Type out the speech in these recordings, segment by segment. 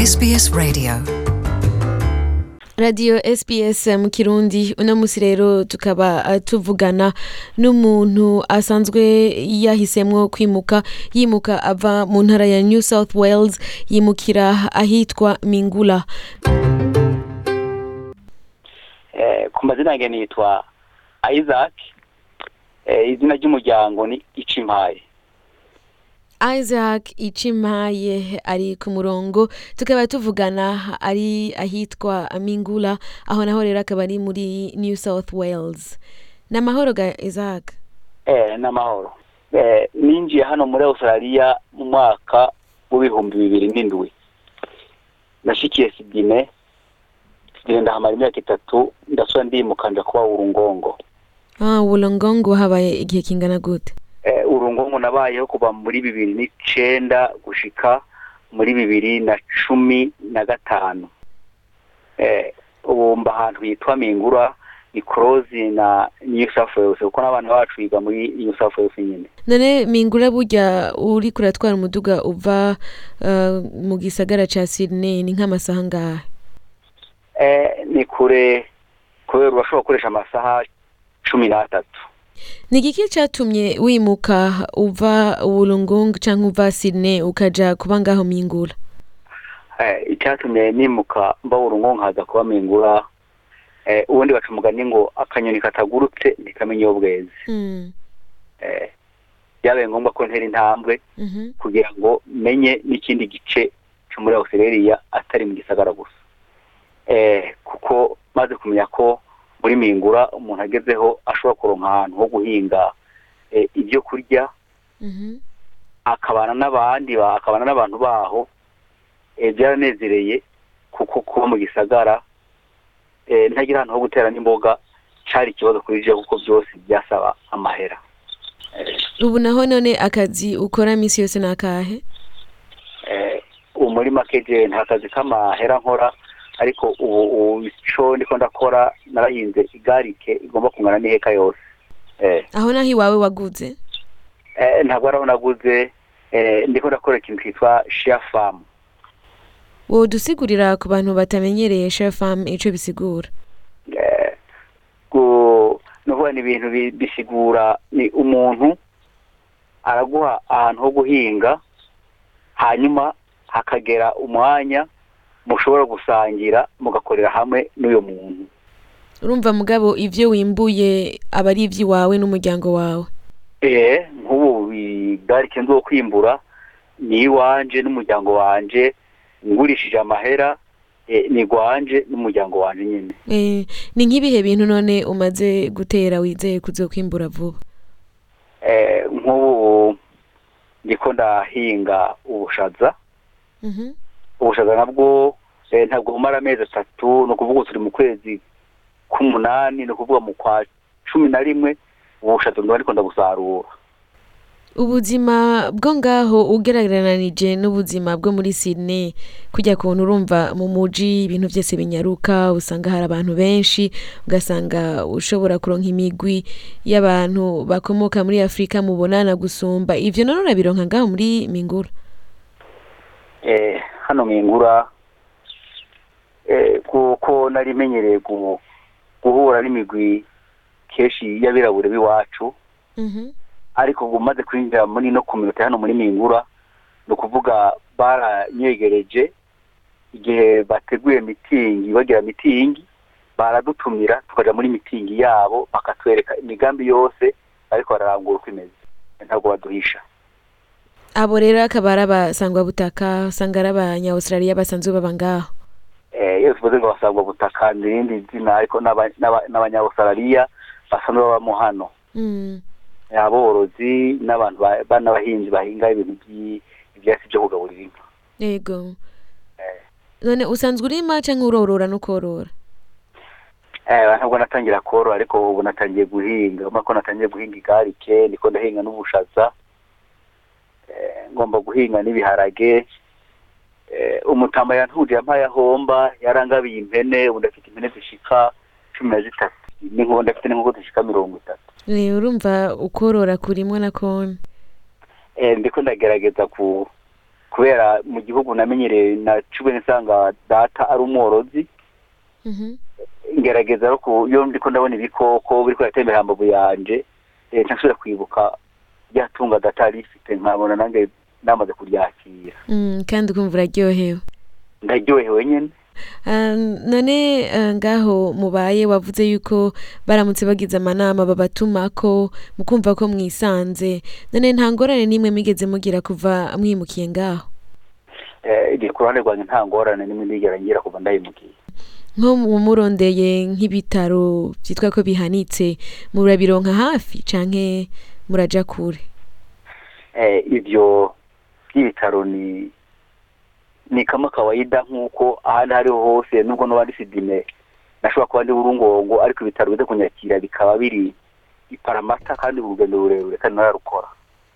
SBS Radio. radiyo sps mu kirundi uno munsi rero tukaba eh, tuvugana n'umuntu asanzwe yahisemwo kwimuka yimuka ava mu ntara ya new south wales yimukira ahitwa mingula Eh, ku mazina yanjye nitwa isaac Eh, izina ry'umuryango ni icimpaye isaac icimaye ari ku murongo tukaba tuvugana ari ahitwa mingula aho naho rero akaba ari muri new south wales ni amahoro ga isaac eh, n'amahoro eh, ninjiye hano muri australia mu mwaka w'ibihumbi bibiri n'indwi nashikiye sidine sidine ndahamara imyaka itatu ndasubira ndimuka nja kuba urungongo ah, ulongongo habaye igihe kingana gute eh, urungongo nabayeho kuva muri bibiri n'icenda gushika muri bibiri na cumi na gatanu eh, ubu mba ahantu hitwa mingura ni korozi na new south wales kuko n'abana bacu biga muri new south wales nyine none mingura burya uri kuratwara umuduga uva uh, mu gisagara ca sydney ni nk'amasaha ngahe eh, ni kure kubera urashobora gukoresha amasaha cumi n'atatu ni igiki catumye wimuka uva ulongongo canke uva sydney ukaja kuba ngaho mingura eh, icyatumye nimuka mba urungo nkaza kuba mingura eh, ubundi baca umugani ngo akanyoni katagurutse ntikamenya iyo bweze mm. eh, byabaye ngombwa ko ntera intambwe mhm, kugira ngo menye n'ikindi gice cyo muri australia atari mu gisagara gusa eh, kuko maze kumenya ko muri mingura umuntu agezeho ashobora kuronka ahantu ho guhinga eh, ibyo kurya mhm. akabana n'abandi ba- akabana n'abantu baho eh, byaranezereye kuko kuba mu gisagara eh, ntagira ahantu ho gutera n'imboga cari ikibazo kuri je kuko byose byasaba amahera Eh, ubu naho none akazi ukora misi yose ni akahe eh, ubu muri make je nta kazi k'amahera nkora ariko ubu ubu ico ndiko ndakora narahinze igarike igomba kungana n'iheka yose eh, aho naho iwawe waguze eh, ntabwo araho naguze eh, ndiko ndakora ikintu kitwa share farm wodusigurira ku bantu batamenyereye share farm ico bisigura eh, gu- nuvuga ni ibintu bi- bisigura ni umuntu araguha ahantu ho guhinga hanyuma hakagera umwanya mushobora gusangira mugakorera hamwe n'uyo muntu urumva mugabo ivyo wimbuye aba ari ivy'iwawe n'umuryango wawe eh nk'ubu bigarike nzo kwimbura ni iwanje n'umuryango wanje ngurishije amahera eh, ni gwanje n'umuryango wanje nyine Eh, ni nk'ibihe bintu none umaze gutera wizeye kuzokwimbura vuba eh, nk'ubu ndiko ndahinga ubushaza Mhm. ubushaza nabwo eh, ntabwo bumara amezi atatu ni ukuvuga turi mu kwezi k'umunani ni ukuvuga mu kwa cumi na rimwe ubushaza ndaba ariko ndabusarura ubuzima bwo ngaho ugereranije n'ubuzima bwo muri sydney kujya kuntu urumva mu muji ibintu byose binyaruka usanga hari abantu benshi ugasanga ushobora kuronka imigwi y'abantu bakomoka muri afurika mubonana gusumba ivyo none urabironka ngaho muri mingura eh, hano mwingura eh, kuko nari menyereye gu- guhura n'imigwi kenshi y'abirabure b'iwacu Mhm. ariko ubu maze kwinjira muri no kominote hano muri mingura ni ukuvuga baranyegereje igihe bateguye mitingi bagira mitingi baradutumira tukaja muri mitingi yabo bakatwereka imigambi yose ariko bararangura uko imeze ntabwo baduhisha abo rero akaba ari abasangwabutaka usanga ari abanya-australia basanzwe baba ngaho Eh, iyo tuvuze ngo basabwa butaka ni irindi zina ariko n'aba- n'aba- n'abanyaustraliya basanzwe babamo hano Mm. aborozi n'abantu ba- ba- n'abahinzi bahinga ibintu by'i- ivyatsi vyo kugaburira inka yego none usanzwe urima canke urorora no korora Eh, ntabwo natangira korora ariko ubu natangiye guhinga urabona ko natangiye guhinga igarike ndiko ndahinga n'ubushaza Eh, ngomba guhinga n'ibiharage Eh, umutama yantuje yampaye ahomba yarangabiye impene ubu ndafite impene zishika cumi na zitatu n'inkoko ndafite n'inkoko zishika mirongo itatu Eh, urumva ukorora kurimwo na kone eh, ndiko ndagerageza ku kubera mu gihugu namenyereye naciwe nsanga data ari umworozi Mhm. ngerageza no ku iyo ndiko ndabona ibikoko biriko biratembera hambavu yanje eh, nsubira kwibuka rya tunga data yari ifite nkabona nange namaze kuryakira Mm, kandi ukumva uraryohewe ndaryohewe nyene Ah, none ah, ngaho mubaye wavuze yuko baramutse bagize amanama babatumako mukumva ko mwisanze none nta ngorane n'imwe mwigeze mugira kuva mwimukiye ngaho Eh, igihe ku ruhande rwanjye nta ngorane n'imwe ndigera ngira kuva ndayimukiye nko mu murondeye nk'ibitaro byitwa ko bihanitse murabironka hafi canke muraja kure eh, ivyo by'ibitaro ni ni kama kawaida nk'uko ahandi hariho hose nubwo noba ndi sidime nashobora kuba ndi burungongo ariko ibitaro bize kunyakira bikaba biri i paramata kandi urugendo rurerure kandi nararukora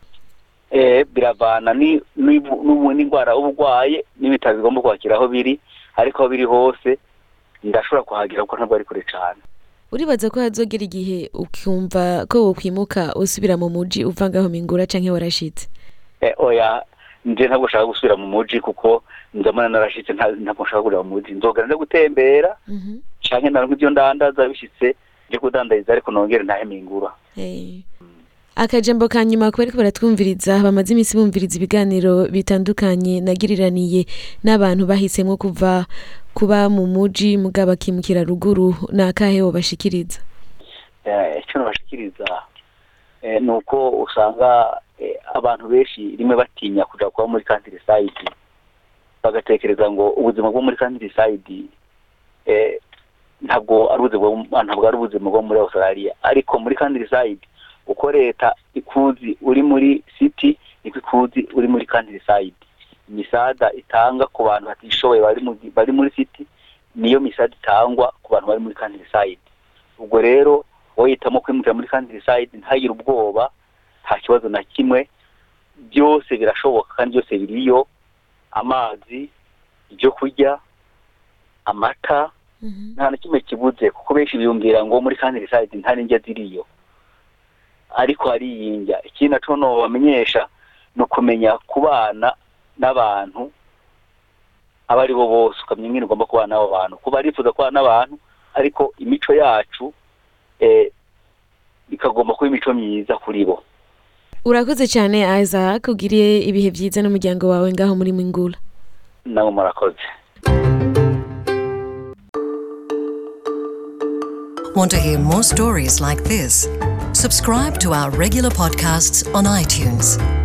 eh, biravana ni- n'ibu- n'ubu- n'indwara uba urwaye n'ibitaro bigomba kwakira aho biri ariko aho biri hose ndashobora kuhagira kuko ntabwo ari kure cane uribaza ko hazogera igihe ukumva ko wokwimuka usubira mu muji uva ngaho mingura canke warashitse Eh, oya nje ntabwo nshaka gusubira mu muji kuko nzamana narashitse nta- ntabwo nshaka kureba mu muji nzogera nze gutembera Mhm. canke naronka ivyo ndandaza bishitse nje kudandariza ariko nongere ntahe mingura Eh. akajambo ka nyuma kuba ariko baratwumviriza bamaze iminsi bumviriza ibiganiro bitandukanye nagiriraniye n'abantu bahisemwo kuva kuba mu muji muga bakimukira ruguru ni akahe wobashikiriza Eh, ico nabashikiriza eh, ni uko usanga eh, abantu benshi rimwe batinya kuja kuba muri countryside bagatekereza ngo ubuzima bwo muri countryside eh, ntabwo ari ubuzima bwo- ntabwo ari ubuzima bwo muri australia ariko muri countryside uko leta ikuzi uri muri city niko ikuzi uri muri countryside imisaada itanga ku bantu batishoboye bari mu bari muri city niyo misaada itangwa ku bantu bari muri countryside ubwo rero woyitamo kwimukira muri countryside ntagire ubwoba nta kibazo na kimwe byose birashoboka kandi byose biriyo amazi ibyo kurya amata Mhm. nta na kimwe kibuze kuko benshi biyumvira ngo muri countryside nta n'indya ziriyo ariko hari iyindya ikindi naco nobamenyesha ni ukumenya kubana n'abantu abo ari bo bose ukamenya ingene ugomba kubana n'abo bantu kuba arifuza kubana n'abantu ariko imico yacu eh, ikagomba kuba imico myiza kuri bo urakoze cyane isaac ugiriye ibihe byiza n'umuryango wawe ngaho muri mingura nabo murakoze Want to hear more stories like this? Subscribe to our regular podcasts on iTunes.